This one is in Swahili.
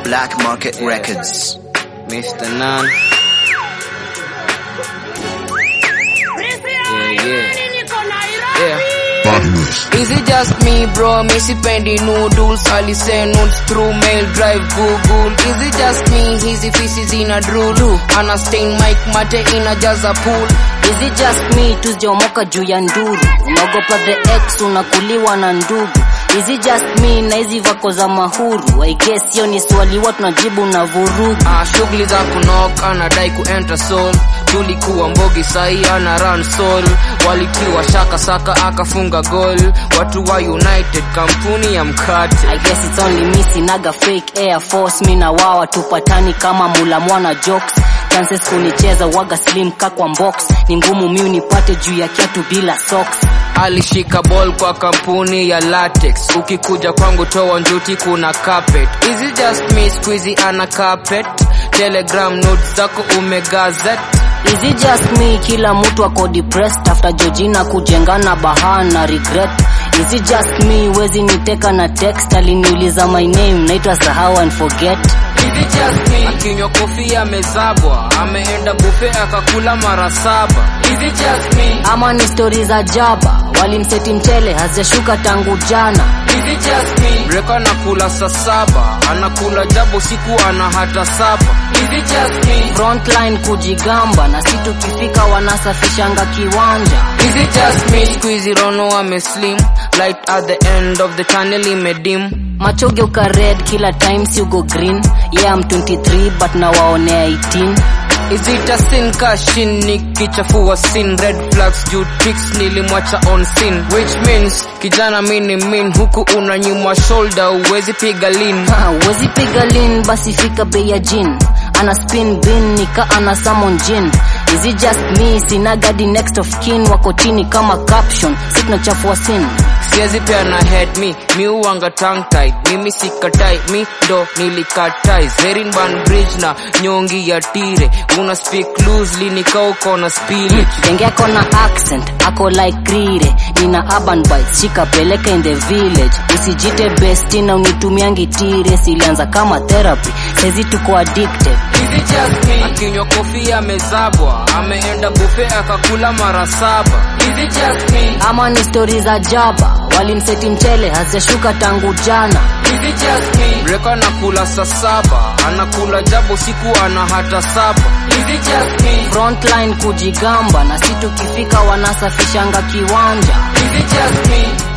Black Market Yeah. Records. Mr. Nan. Yeah, yeah. Yeah. Is it just me bro, mi sipendi noodles Alisend notes through mail drive google Is it just me, hizi fisi zina drool Ana stain mic mate inajaza pool Is it just me tuzijomoka juu ya nduru unaogopa the ex unakuliwa na ndugu Is it just me na hizi vako za mahuru I guess hiyo ni swali watu najibu na vurugu Ah, shughuli za kunok anadai kuenter soul tulikuwa mbogi sahi ana run soul walitiwa shaka saka akafunga goal watu wa united kampuni ya mkate I guess it's only me sinaga fake air force mi na wawa tupatani kama mula mwana jokes chances kunicheza waga slim kakwa box ni ngumu mi unipate juu ya kiatu bila socks alishika ball kwa kampuni ya latex ukikuja kwangu toa njuti kuna carpet is it just me squeezy ana carpet telegram notes zako umegazet Is it just me kila mtu ako depressed after Georgina kujengana bahaa na regret Is it just me wezi niteka na text aliniuliza my name naitwa sahau and forget Is it just me? akinywa kofia amezabwa ameenda bufe akakula mara saba Is it just me? ama ni stori za jaba walimseti mchele hazijashuka tangu jana Is it just me? Breka anakula saa saba anakula jabo siku ana hata saba Is it just me? frontline kujigamba na si tukifika wanasafishanga kiwanja Is it just me? Squeezy Rono ameslim light at the end of the tunnel imedim machoge uka red kila time si ugo green yeah I'm 23 but nawaonea 18 Is it a sin kashin nikichafua sin red flags juu tricks nilimwacha on sin which means kijana mini min huku unanyimwa shoulder uwezi piga lean Ha, wezi piga lin basi fika bei ya jin ana spin bin nika ana summon jin is it just me sina gadi next of kin wako chini kama caption si tunachafua sin siwezi pia na head me mi uwanga tongue tied mimi sikatai mi ndo nilikatai zerinban bridge na nyongi ya tire una speak loosely nikauko na spirit Genge ako na accent ako like rire nina urban bites shika peleka in the village usijite besti na unitumiangi tire silianza kama therapy saizi tuko addicted Is it just me? akinywa kofia amezabwa ameenda bufe akakula mara saba Is it just me? ama ni stori za jaba walimseti mchele hazijashuka tangu jana Is it just me? Breka anakula saa saba anakula jabo siku ana hata saba Is it just me? frontline kujigamba na si tukifika wanasafishanga kiwanja Is it just me?